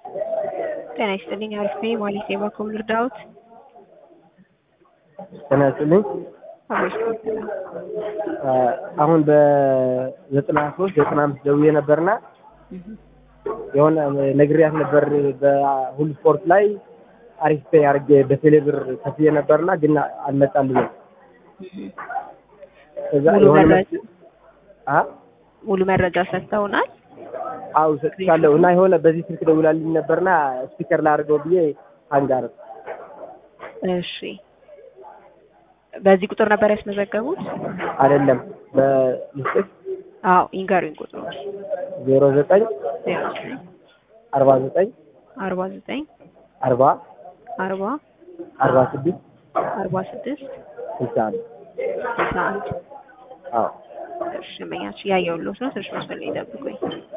ጤና ይስጥልኝ። አሪፍ ነኝ። ማለት የባኮም ልርዳዎት? ጤና ይስጥልኝ። አብሮሽ አሁን በዘጠና ሶስት ዘጠና አምስት ደውዬ ነበርና የሆነ ነግሬያት ነበር በሁሉ ስፖርት ላይ አሪፍ ፔይ አድርጌ በቴሌብር ከፍዬ ነበርና ግን አልመጣልኝም። ከዛ ሙሉ የሆነ መረጃ አ ሙሉ መረጃ ሰጥተውናል። አው ሰጥቻለሁ እና የሆነ በዚህ ስልክ ደውላልኝ ነበርና ስፒከር ላድርገው ብዬ አንጋር እሺ፣ በዚህ ቁጥር ነበር ያስመዘገቡት? አይደለም በልስጥፍ አዎ፣ ይንገሩኝ ቁጥሩ ዜሮ ዘጠኝ ዜሮ ዘጠኝ አርባ ዘጠኝ አርባ ዘጠኝ አርባ አርባ አርባ ስድስት አርባ ስድስት ስልሳ አንድ ስልሳ አንድ አዎ እሺ፣ መኛች ያየሁልዎት ነው። ትንሽ መስመር ላይ ይጠብቁኝ።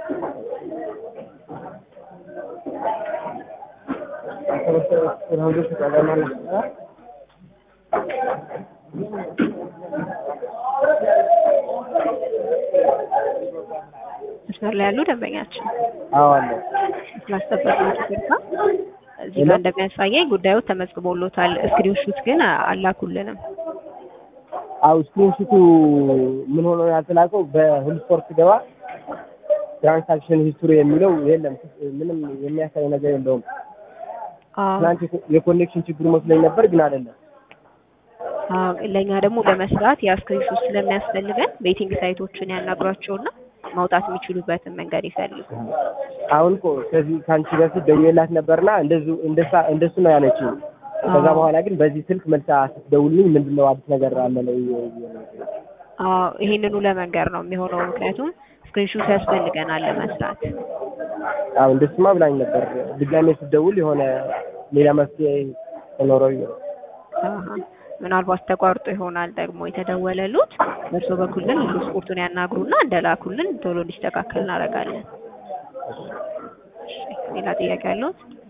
መስመር ላይ ያሉ ደንበኛችን አዎ አለ ስላስጠበቁት ይቅርታ። እዚህ ጋር እንደሚያሳየኝ ጉዳዩ ተመዝግቦሎታል። ስክሪንሹት ግን አላኩልንም። አው ስክሪንሹቱ ምን ሆኖ ያልተላከው በሁሉ ስፖርት ገባ ትራንሳክሽን ሂስቶሪ የሚለው የለም። ምንም የሚያሳይ ነገር የለውም። አዎ ትናንት የኮኔክሽን ችግር መስሎኝ ነበር፣ ግን አይደለም። አዎ፣ ለእኛ ደግሞ ለመስራት ያ ስክሪንሹት ስለሚያስፈልገን ቤቲንግ ሳይቶችን ያናግሯቸውና ማውጣት የሚችሉበትን መንገድ ይፈልጉ። አሁን እኮ ከዚህ ከአንቺ በፊት ደውዬላት ነበርና እንደዙ እንደሳ እንደሱ ነው ያለችው። ከዛ በኋላ ግን በዚህ ስልክ መልሳ ስትደውልልኝ ምንድን ነው አዲስ ነገር አለ ነው አዎ ይሄንኑ ለመንገር ነው የሚሆነው። ምክንያቱም ስክሪንሹት ያስፈልገናል ለመስራት። አዎ እንደሱማ ብላኝ ነበር። ድጋሜ ስትደውል የሆነ ሌላ መፍትሄ ተኖረው ነው። አሀ፣ ምናልባት ተቋርጦ ይሆናል ደግሞ የተደወለሉት። በእርሶ በኩል ግን ሁሉ ስፖርቱን ያናግሩና እንደላኩልን ቶሎ እንዲስተካከል እናደርጋለን። እሺ፣ ሌላ ጥያቄ ያለዎት?